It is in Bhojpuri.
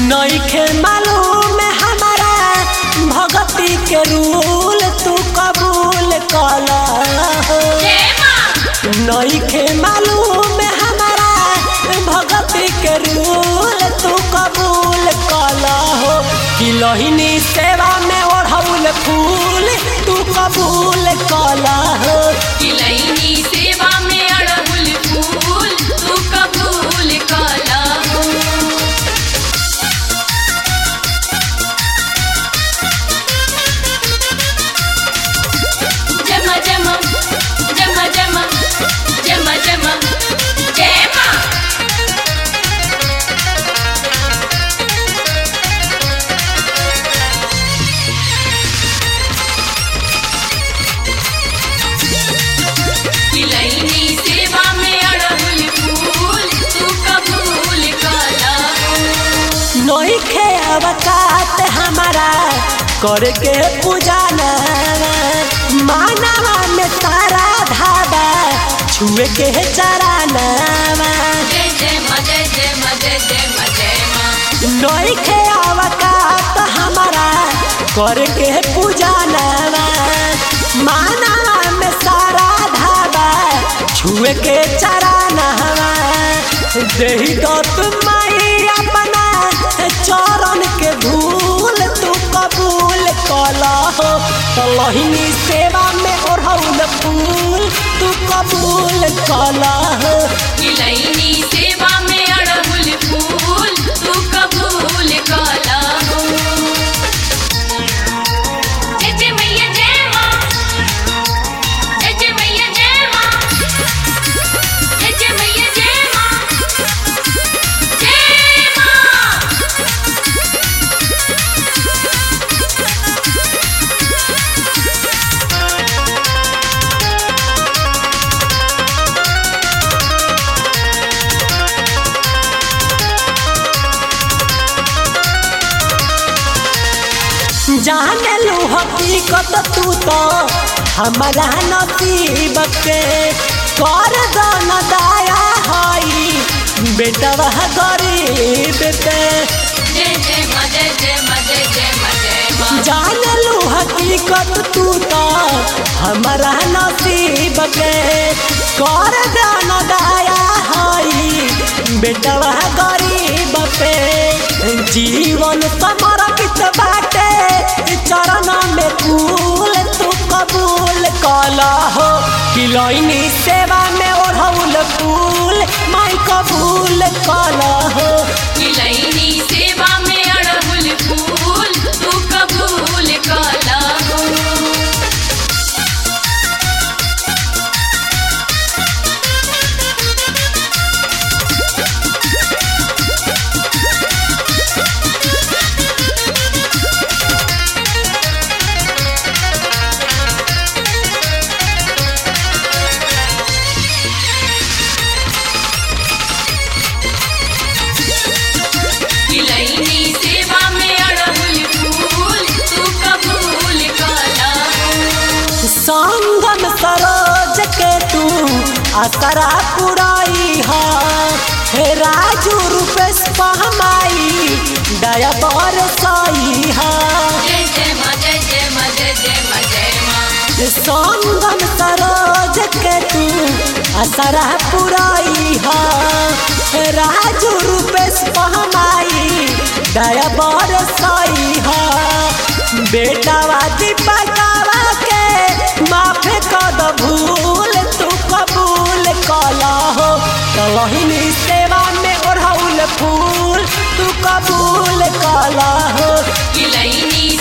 नईखे मालूम हमारा भगती के रूल तू कबूल कला हो जय माँ नईखे मालूम हमारा भगती के रूल तू कबूल कला हो कि लोहिनी सेवा में ओढ़ौल फूल तू कबूल कला हो किलैनी सेवा में अड़हुल फूल तू कबूल कला जमा जमा जमा जमा जमा जमा जय माँ किलैनी सेवा में अड़हुल फूल तू कबूल कला नईखे अवकात हमारा करके पूजा मानवा में तारा धाबा छुए के चरानवा जय जय माँ जय जय माँ जय जय माँ जय माँ नईखे अवकात हमारा करके पूजा मानवा में सारा धाबा छुए के चरानवा देही दत माई अपना चरण के धूल तू कबूल कला हो तलहिनी सेवा में ओढ़ौल फूल तू कबूल कला हो किलैनी सेवा में अड़हुल फूल तू कबूल कला जय जय मैया जय माँ जय जय मैया जय माँ जय जय मैया जय माँ जय माँ जाने लू हकीकत तू तो हमारा नसीब के कर दो न दाया हई बेटवा गरीब पे जय जय माँ जय जय माँ जय जय माँ जय माँ जान लू हकीकत तू तो हमारा नसीब के कर दो न दाया हई बेटवा गरीब पे जीवन समर्पित बाटे चरण में फूल तू कबूल कला हो किलोइनी सेवा में ओढ़ौल फूल माई कबूल कला हो किलैनी सेवा में अड़हुल फूल तू कबूल कला किलैनी सेवा में अड़हुल फूल तू कबूल कला संगम सरोज के तू असरा पुराई हा हे राजू रूपेश पहमाई दया बर साई हा जय जय माँ जय जय माँ जय जय माँ जय माँ संगम सरोज के तू असरा पुराई हा हे राजू रूपेश पहमाई दया बर साई हा बेटावा दीपकावा के माफे कद भूल तू कबूल कला हो कलहिनी सेवा में ओढ़ौल फूल तू कबूल कला हो किलैनी